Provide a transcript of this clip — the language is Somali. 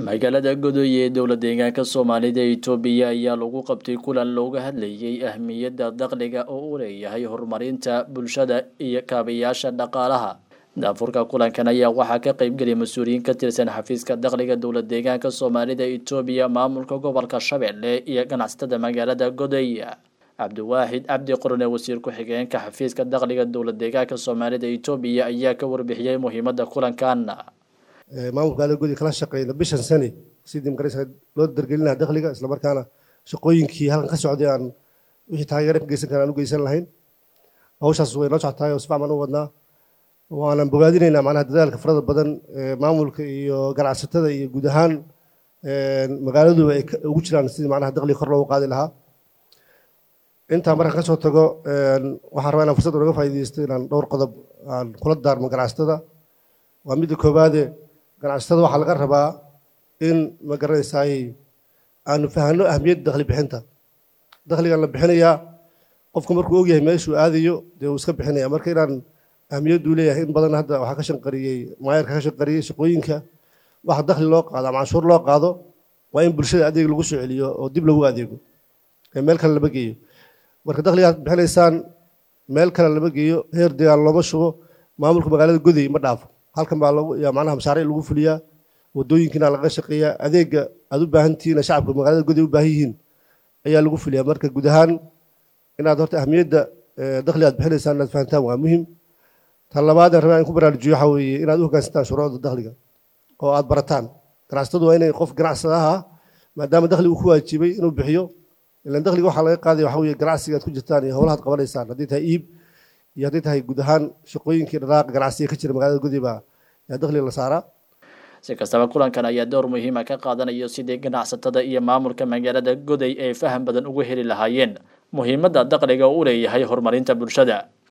magaalada godoy ee dowla deegaanka soomaalida itoobiya ayaa lagu qabtay kulan looga hadlayay ahmiyadda dakhliga oo uu leeyahay horumarinta bulshada iyo kaabayaasha dhaqaalaha daafurka kulankan ayaa waxaa ka qeybgeliyay mas-uuliyiin ka tirsan xafiiska dakhliga dowla deegaanka soomaalida itoobiya maamulka gobolka shabeelle iyo ganacsatada magaalada godoy cabdiwaaxid cabdi qorone wasiir ku-xigeenka xafiiska dakhliga dowla deegaanka soomaalida itoobiya ayaa ka warbixiyey muhiimadda kulankan maamulka magaalada gudi kala shaqeyna bishan sane sidii magaraysa loo dargelinaha dakhliga islamarkaana shaqooyinkii halkan ka socday aan wixii taageero ka geysan kara aan u geysan lahayn hawshaas way noo socotahay oo si fiican baan u wadnaa waanan bogaadinaynaa macnaha dadaalka farada badan maamulka iyo ganacsatada iyo guud ahaan magaaladuba ay ugu jiraan sidii macnaha dakhliga kor loogu qaadi lahaa intaa markaan ka soo tago waxaan rabaa inaan fursad unaga faa'iidaysto inaan dhowr qodob aan kula daarmo ganacsatada waa midda koowaade ganacsatada waxaa laga rabaa in ma garanaysaay aanu fahanno ahmiyadda dakhli bixinta dakhligan la bixinayaa qofku markuu ogyahay meeshuu aadayo dee uu iska bixinaya marka inaan ahmiyaddu leeyahay in badan hadda waxaa ka shanqariyey maayarka ka shanqariyey shaqooyinka waxa dakhli loo qaado ama canshuur loo qaado waa in bulshada adeeg lagu soo celiyo oo dib lagu adeego ee meel kale lama geeyo marka dakhligaad bixinaysaan meel kale lama geeyo heer degaan looma shubo maamulka magaalada goday ma dhaafo halkan baa lagu yaa macnaha mashaariic lagu fuliyaa wadooyinkiina laga shaqeeyaa adeega aad u baahan tihiin shacabka magaalada goday u baahan yihiin ayaa lagu fuliyaa marka guud ahaan inaad horta ahmiyadda dakhli aad bixinaysaan inaad fahantaan waa muhim tan labaad aan rabaa in ku baraarujiyo waxaa weeye inaad u hoggaansataan shuruucda dakhliga oo aad barataan ganacsatadu waa inay qof ganacsadaha maadaama dakhligu ku waajibay inuu bixiyo ilan dakhliga waxaa laga qaadaya waxa weeye ganacsiga aad ku jirtaan iyo howlahaad qabanaysaan haddii tahay iib iyo haddii tahay guud ahaan shaqooyinkii dhaqaaqa ganacsiga ka jira magaalada gudi baa yaa dakhliga la saaraa si kastaba kulankan ayaa door muhiima ka qaadanayo sidii ganacsatada iyo maamulka magaalada goday ay faham badan uga heli lahaayeen muhiimadda dakhliga u leeyahay horumarinta bulshada